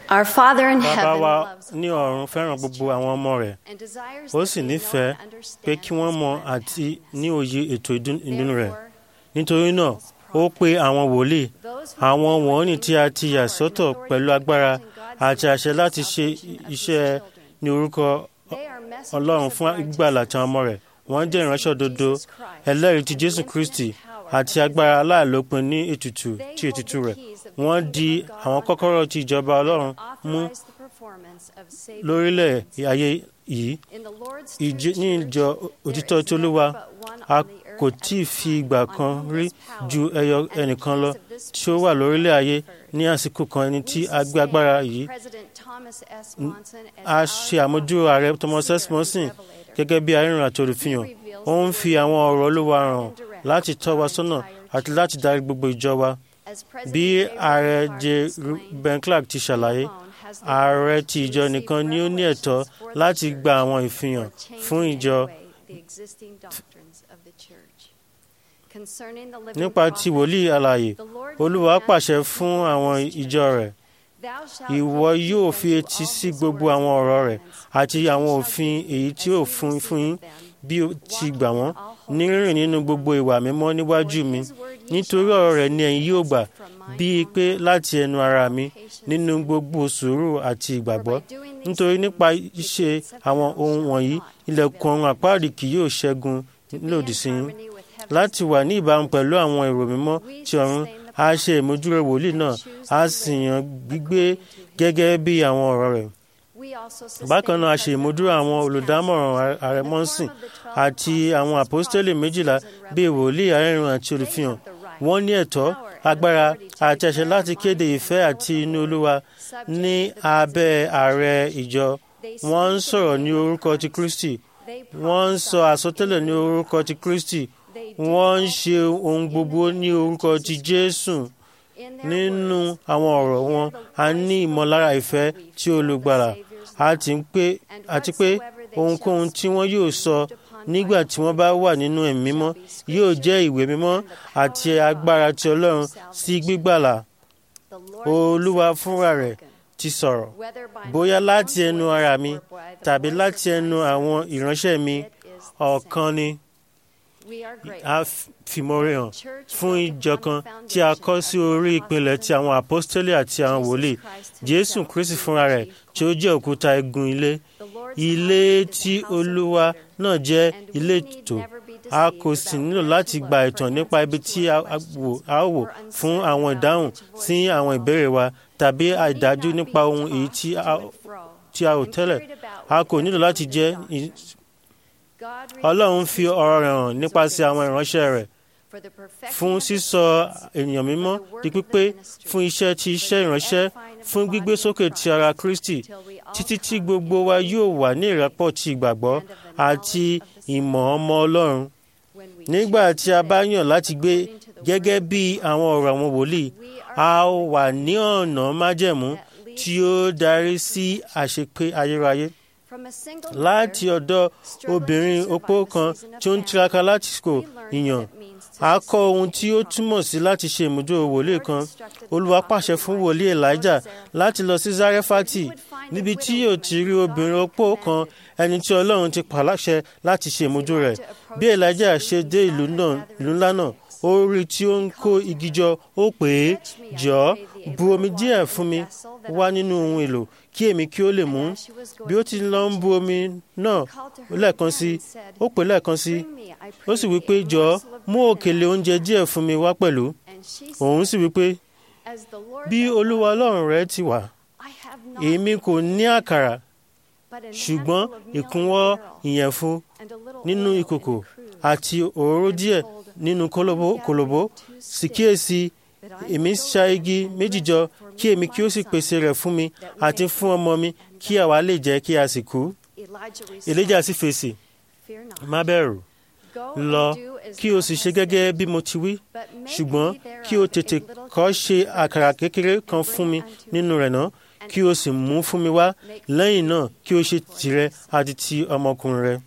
Our Father in bàbá heaven wa loves ní ọ̀run fẹ́ràn gbogbo àwọn ọmọ rẹ̀ and desires ó that sì they know nífẹ̀ẹ́ and understand pé kí wọ́n His mọ plan. àti ní òye ètò ìdún- ìdùnnú rẹ̀ Therefore, nítorí náà ó pe àwọn wòlíì those who àwọn have been wọ̀nyí ordained tí a with ti power yà and sọ́tọ̀ authority pẹ̀lú to agbára act in God's àti will àṣẹ for the láti ṣe salvation of His iṣẹ́ children. ní orúkọ They are messengers ọlọ́run of fún ìgbàlà tí àwọn ọmọ rẹ̀ wọ́n jẹ́ ìránṣẹ́ òdodo ẹlẹ́rìí ti jésù kristi àti agbára aláìlópin ní ètùtù ti ètùtù rẹ̀ wọ́n di àwọn kọ́kọ́rọ́ ti ìjọba ọlọ́run mú lórílẹ̀ ayé yìí ìjọ ní ìjọ òtítọ́ tí olúwa a kò tí ì fi ìgbà kan rí ju ẹyọ ẹnìkan lọ tí ó wà lórílẹ̀ ayé ní àsìkò kan ẹni tí a gbé agbára yìí a ṣe àmójúrò ààrẹ thomas s monson gẹ́gẹ́ bí arìnrìn àti olùfihàn ó ń fi àwọn ọ̀rọ̀ olúwa hàn láti tọ́ wa sọ́nà àti láti darí gbogbo ìjọ wa bí ààrẹ j ben clark ti ṣàlàyé ààrẹ ti ìjọ nìkan ni ó ní ẹ̀tọ́ láti gba àwọn ìfihàn fún ìjọ nípa ti wòlíì alààyè olúwa pàṣẹ fún àwọn ìjọ rẹ̀ ìwọ yóò fi etí sí gbogbo àwọn ọ̀rọ̀ rẹ̀ àti àwọn òfin èyí tí ó fún fún yín bí ó ti gbà wọ́n ní rírìn nínú gbogbo ìwà mímọ́ níwájú mi nítorí ọ̀rọ̀ rẹ̀ ni ẹ̀yin yóò gbà bíi pé láti ẹnu ara mi nínú gbogbo sùúrù àti ìgbàgbọ́ nítorí nípa ṣíṣe àwọn ohun wọ̀nyí ilẹ̀kùn ọ̀run àpáàdì kì yóò ṣẹ́gun lòdì sí yín láti wà ní ìbámu pẹ̀lú àwọn èrò mímọ́ ti ọ̀run a ṣe ìmójúrò wòlíì náà a sì yàn gbígbé gẹ́gẹ́ bí àwọn ọ̀rọ̀ rẹ̀ bákan náà a ṣe ìmúdúró àwọn olùdámọ̀ràn ààrẹ mọ́sìn àti àwọn àpọ́stélì méjìlá bíi wòlíì arìnrìn àti olùfihàn wọ́n ní ẹ̀tọ́ agbára àti àṣẹ láti kéde ìfẹ́ àti inú olúwa ní abẹ́ ààrẹ ìjọ wọ́n ń sọ̀rọ̀ ní orúkọ ti kristi wọ́n ń sọ àsọtẹ́lẹ̀ ní orúkọ ti kristi wọ́n ń ṣe ohun gbogbo ní orúkọ ti jésù nínú àwọn ọ̀rọ̀ wọn a ní ìmọ̀lára ìfẹ́ tí olùgbàlà àti pé ohunkóhun tí wọ́n yóò sọ nígbà tí wọ́n bá wà nínú ẹ̀mí mímọ́ yóò jẹ́ ìwé mímọ́ àti agbára ti ọlọ́run sí gbígbàlà olúwa fúnra rẹ̀ ti sọ̀rọ̀ bóyá láti ẹnu ara mi tàbí láti ẹnu àwọn ìránṣẹ́ mi ọ̀kan ni a fìmọ̀re hàn fún ìjọ kan tí a kọ́ sí orí ìpìlẹ̀ ti àwọn àpọ́stélì àti àwọn wòlíì jésù kristi fúnra rẹ̀ tí ó jẹ́ òkúta igun ilé ilé tí olúwa náà jẹ́ ilé ètò a kò sì nílò láti gba ìtàn nípa ibi tí a wò fún àwọn ìdáhùn sí àwọn ìbéèrè wa tàbí àìdájú nípa ohun èyí tí a ò tẹ́lẹ̀ a kò nílò láti jẹ́ ọlọ́run fi ọ̀rọ̀ rẹ̀ hàn nípasẹ̀ àwọn ìránṣẹ́ rẹ̀ fún sísọ ènìyàn mímọ́ di pípé fún iṣẹ́ ti iṣẹ́ ìránṣẹ́ fún gbígbé sókè ti ara kristi títí tí gbogbo wa yóò wà ní ìrẹ́pọ̀ ti ìgbàgbọ́ àti ìmọ̀ ọmọ ọlọ́run nígbà tí a bá yàn láti gbé gẹ́gẹ́ bí àwọn ọ̀rọ̀ àwọn wòlíì a wà ní ọ̀nà májẹ̀mú tí ó darí sí àṣepé ayérayé láti ọ̀dọ̀ obìnrin opó kan tí ó ń tiraka láti kò ìyàn a kọ́ ohun tí ó túmọ̀ sí láti ṣe ìmúdó wòlíì kan olúwa pàṣẹ fún wòlíì elijah láti lọ sí zarefati níbi tí yóò ti rí obìnrin opó kan ẹni tí ọlọ́run ti pàláṣẹ láti ṣe ìmúdó rẹ̀ bí elijah ṣe dé ìlú ńlá náà ó rí tí ó ń kó igi jọ ó pè é jọ̀ọ́ bu omi díẹ̀ fún mi wá nínú ohun èlò kí èmi kí ó lè mú bí ó ti lọ ń bu omi náà lẹ́ẹ̀kan sí ó pè lẹ́ẹ̀kan sí ó sì wí pé jọ̀ọ́ mú òkèlè oúnjẹ díẹ̀ fún mi wá pẹ̀lú òun sì wí pé bí olúwa ọlọ́run rẹ ti wà èmi kò ní àkàrà ṣùgbọ́n ìkúnwọ́ ìyẹ̀fun nínú ìkòkò àti òróró díẹ̀ nínú kòlòbó sì kíyèsí èmi ṣá igi méjì jọ kí èmi kí ó sì pèsè rẹ̀ fún mi àti fún ọmọ mi kí àwa lè jẹ́ kí a sì kú. Èlíjà sì fèsì má bẹ̀rù lọ kí o sì ṣe gẹ́gẹ́ bí mo ti wí ṣùgbọ́n kí o tètè kọ́ ṣe àkàrà kékeré kan fún mi nínú rẹ̀ náà kí o sì mú fún mi wá lẹ́yìn náà kí o ṣe tìrẹ àti ti ọmọkùnrin rẹ.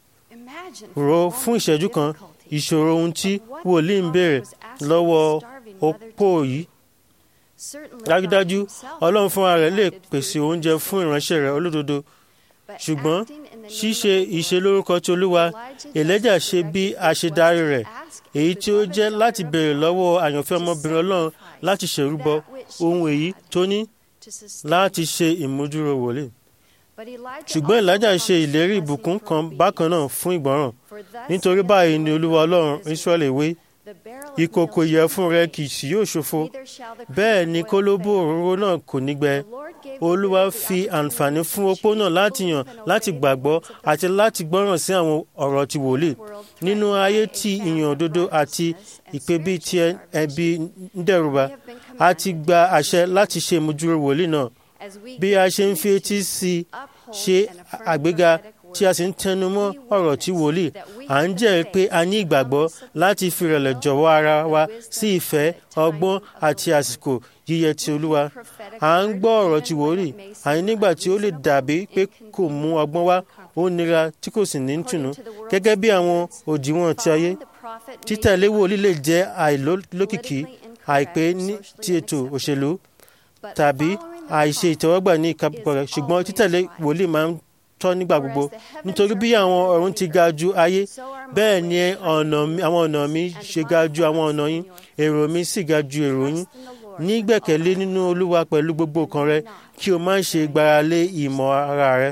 Rò fún ìṣẹ́jú kan ìṣòro ohun tí wòlíì ń béèrè lọ́wọ́ opó yìí dájúdájú ọlọ́run fúnra rẹ̀ lè pèsè oúnjẹ fún ìránṣẹ́ rẹ̀ olódodo ṣùgbọ́n ṣíṣe ìṣelórúkọ tí olúwa èlẹ́jà ṣe bí àṣedarí rẹ̀ èyí tí ó jẹ́ láti béèrè lọ́wọ́ àyànfẹ́ ọmọbìnrin ọlọ́run láti ṣèrúbọ ohun èyí tó ní láti ṣe ìmúdúró wòlíì ṣùgbọ́n ìlàjà ṣe ìlérí ìbùkún kan bákan náà fún ìgbọràn nítorí báyìí ni olúwa ọlọ́run israẹli wí ìkòkò ìyẹ̀fun rẹ kì í yóò ṣòfo bẹ́ẹ̀ ni kólóbó òróró náà kò ní gbẹ olúwa fi àǹfààní fún opó náà láti yàn láti gbàgbọ́ àti láti gbọ́ràn sí àwọn ọ̀rọ̀ ti wòlíì nínú ayé tí ìyàn òdodo àti ìpè bíi ti ẹbí ń dẹ̀rùbà a ti gba àṣẹ láti ṣe ìmúdúró wòlíì náà bí a ṣe ń fi etí sí i ṣe àgbéga tí a sì ń tẹnu mọ́ ọ̀rọ̀ tí wòlíì à ń jẹ́rìí pé a ní ìgbàgbọ́ láti fi ìrẹ̀lẹ̀ jọ̀wọ́ ara wa sí ìfẹ́ ọgbọ́n àti àsìkò yíyẹ ti olúwa à ń gbọ́ ọ̀rọ̀ tí wòlíì àní nígbà tí ó lè dàbí pé kò mú ọgbọ́n wá ó nira tí kò sì ní tùnú gẹ́gẹ́ bí àwọn òdiwọ̀n ti ayé títẹ̀lé wòlíì lè jẹ́ àìlókìkí àìpé ní ti ètò òṣèlú tàbí àìṣe ìtẹ́wọ́gbà ní ìkápọ̀ rẹ̀ ṣùgbọ́n títẹ̀lé wòlíì máa ń tọ́ nígbà gbogbo nítorí bí àwọn ọ̀run ti ga ju ayé bẹ́ẹ̀ ni àwọn ọ̀nà mi ṣe ga ju àwọn ọ̀nà yín èrò mi sì ga ju èrò yín ní gbẹ̀kẹ̀lé nínú olúwa pẹ̀lú gbogbo ọkàn rẹ kí o má ṣe gbáralé ìmọ̀ ara rẹ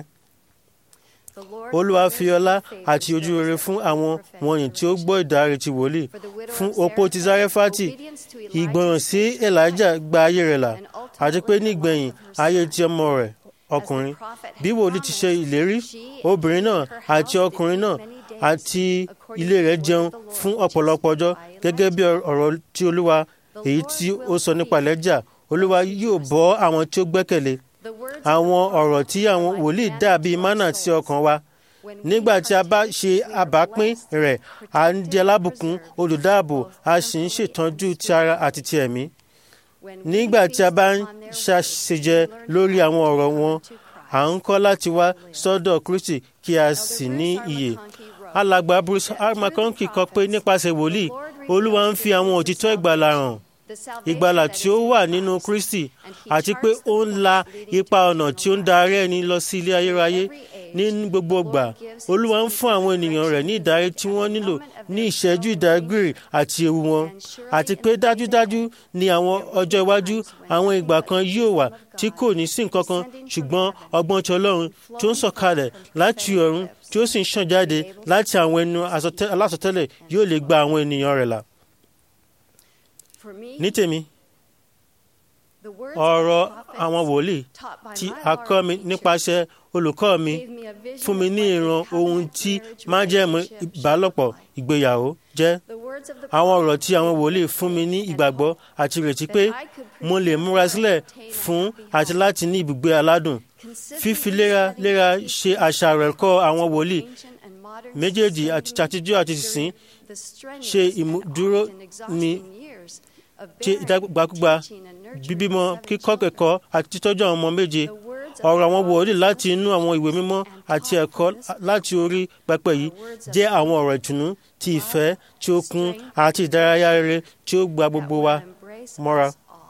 olúwa fi ọlá àti ojú rere fún àwọn wọ̀nyí tí ó gbọ́ ìdáre ti wòlíì fún opó ti zarefati ìgbọràn sí elijah gba ayé rẹ̀ là àti pé nígbẹ̀yìn ayé ti ọmọ rẹ̀ ọkùnrin bí wòlíì ti ṣe ìlérí obìnrin náà àti ọkùnrin náà àti ilé rẹ̀ jẹun fún ọ̀pọ̀lọpọ̀ ọjọ́ gẹ́gẹ́ bí ọ̀rọ̀ tí olúwa èyí tí ó sọ nípa lẹ́jà olúwa yóò bọ́ àwọn tí ó gbẹ́kẹ̀lé àwọn ọ̀rọ̀ tí àwọn wòlíì dàbí mánà sí ọkàn wa nígbà tí a bá ṣe àbápín rẹ̀ à ń di alábùkún olùdáàbò a sì ń ṣètọ́jú ti ara àti ti ẹ̀mí nígbà tí a bá ń ṣàṣejẹ lórí àwọn ọ̀rọ̀ wọn à ń kọ́ láti wá sọ́dọ̀ Kristi kí a sì ní iyè alàgbà Bruce R. McConkie kọ pé nípasẹ̀ wòlíì Olúwa ń fi àwọn òtítọ́ ìgbàlà hàn ìgbàlà tí ó wà nínú Kristi àti pé ó ń la ipa ọ̀nà tí ó ń darí ẹni lọ sí ilé ayérayé ní gbogbo ìgbà Olúwa ń fún àwọn ènìyàn rẹ̀ ní ìdarí tí wọ́n nílò ní ìṣẹ́jú ìdágbére àti ewu wọn àti pé dájúdájú ní àwọn ọjọ́ iwájú àwọn ìgbà kan yóò wà tí kò ní sí nǹkan kan ṣùgbọ́n ọgbọ́n ti Ọlọ́run tí ó ń sọ̀kalẹ̀ láti ọ̀run tí ó sì ń ṣàn jáde láti àwọn ẹnu alásọtẹ́lẹ̀ yóò lè gba àwọn ènìyàn rẹ̀ là ní tèmi ọ̀rọ̀ àwọn wòlíì tí a kọ́ mi nípasẹ̀ olùkọ́ mi fún mi ní ìran ohun tí májẹ̀mú ìbálòpọ̀ ìgbéyàwó jẹ́ àwọn ọ̀rọ̀ tí àwọn wòlíì fún mi ní ìgbàgbọ́ àti ìrètí pé mo lè múra sílẹ̀ fún àti láti ní ibùgbé aládùn fífi léraléra ṣe àṣàrò ẹ̀kọ́ àwọn wòlíì méjèèjì àti àtijọ́ àti ìsìn ṣe ìmúdúró mi ṣe ìdágbàkúgbà bíbímọ kíkọ́ kẹ́kọ̀ọ́ àti títọ́jú àwọn ọmọ méje ọ̀rọ̀ àwọn wòlíì láti inú àwọn ìwé mímọ́ àti ẹ̀kọ́ láti orí pẹpẹ yìí jẹ́ àwọn ọ̀rọ̀ ìtùnú ti ìfẹ́ tí ó kún àti ìdárayá rere tí ó gba gbogbo wa mọ́ra.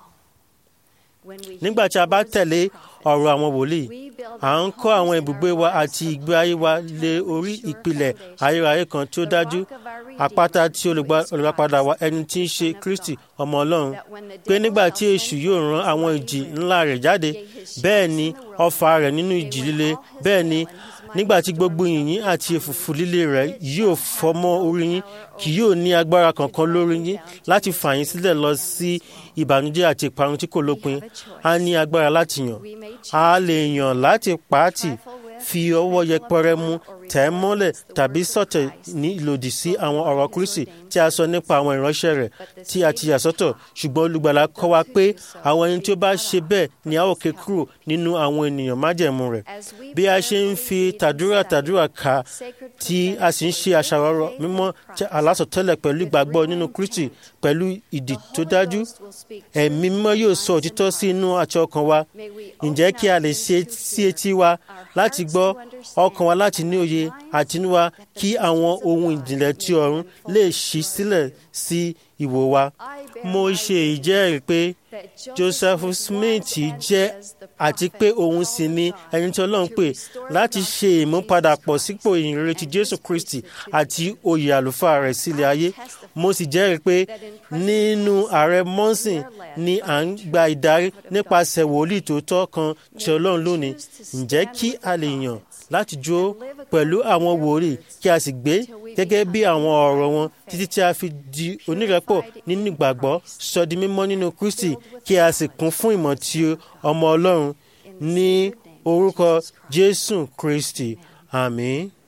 nígbà tí a bá tẹ̀lé ọ̀rọ̀ àwọn wòlíì à ń kọ́ àwọn ibùgbé wa àti ìgbé ayé wa lé orí ìpìlẹ̀ ayérayé kan tí ó dájú àpáta tí olùgbàpadà wa ẹni tí ń ṣe Kristi ọmọ Ọlọ́run pé nígbà tí èṣù yóò rán àwọn ìjì ńlá rẹ̀ jáde bẹ́ẹ̀ ni ọfà rẹ̀ nínú ìjì líle bẹ́ẹ̀ ni nígbà tí gbogbo yìnyín àti èfùfù líle rẹ̀ yóò fọ́ mọ́ orí yín kì yóò ní agbára kankan lórí yín láti fà yín sílẹ̀ lọ sí ìbànújẹ́ àti ìparun tí kò lópin a ní agbára láti yàn a lè yàn láti pàátì fi ọwọ́ yẹpẹrẹ mú tẹ̀ ẹ́ mọ́lẹ̀ tàbí sọ̀tẹ̀ ní ìlòdì sí àwọn ọ̀rọ̀ Kristi tí a sọ nípa àwọn ìránṣẹ́ rẹ̀ tí a ti yà sọ́tọ̀ ṣùgbọ́n olùgbàlà kọ́ wa pé àwọn ẹni tí ó bá ṣe bẹ́ẹ̀ ni a ó ké kúrò nínú àwọn ènìyàn májẹ̀mú rẹ̀ bí a ṣe ń fi tàdúrà tàdúrà kà tí a sì ń ṣe àṣàrò mímọ́ alásọtẹ́lẹ̀ pẹ̀lú ìgbàgbọ́ nínú Kristi pẹ̀lú ìdí tó dájú ẹ̀mí mímọ́ yóò sọ òtítọ́ sí inú àti ọkàn wa ǹjẹ́ kí a lè ṣe sí etí wa láti gbọ́ ọkàn wa láti ní òye àtinúwá kí àwọn ohun ìjìnlẹ̀ tí ọ̀run lè ṣí sílẹ̀ sí ìwò wa. mo ṣe ìjẹ́rìí pé joseph smith jẹ́ àti pé òun sì ni ẹni tí ọlọ́run pè láti ṣe ìmúpadàpọ̀ sípò ìyìnrere ti jésù kristi àti oyè àlùfáà rẹ̀ sílẹ̀ ayé mo sì jẹ́rìí pé nínú ààrẹ mọ́sìn ni à ń gba ìdarí nípasẹ̀ wòlíì tòótọ́ kan tí ọlọ́run lónìí ǹjẹ́ kí a lè yàn láti jó pẹ̀lú àwọn wòlíì kí a sì gbé gẹ́gẹ́ bí àwọn ọ̀rọ̀ wọn títí tí a fi di onírẹ́pọ̀ nínú ìgbàgbọ́ sọ di mímọ́ nínú kristi kí a sì kún fún ìmọ̀ tí ọmọ ọlọ́run ní orúkọ jésù kristi àmín.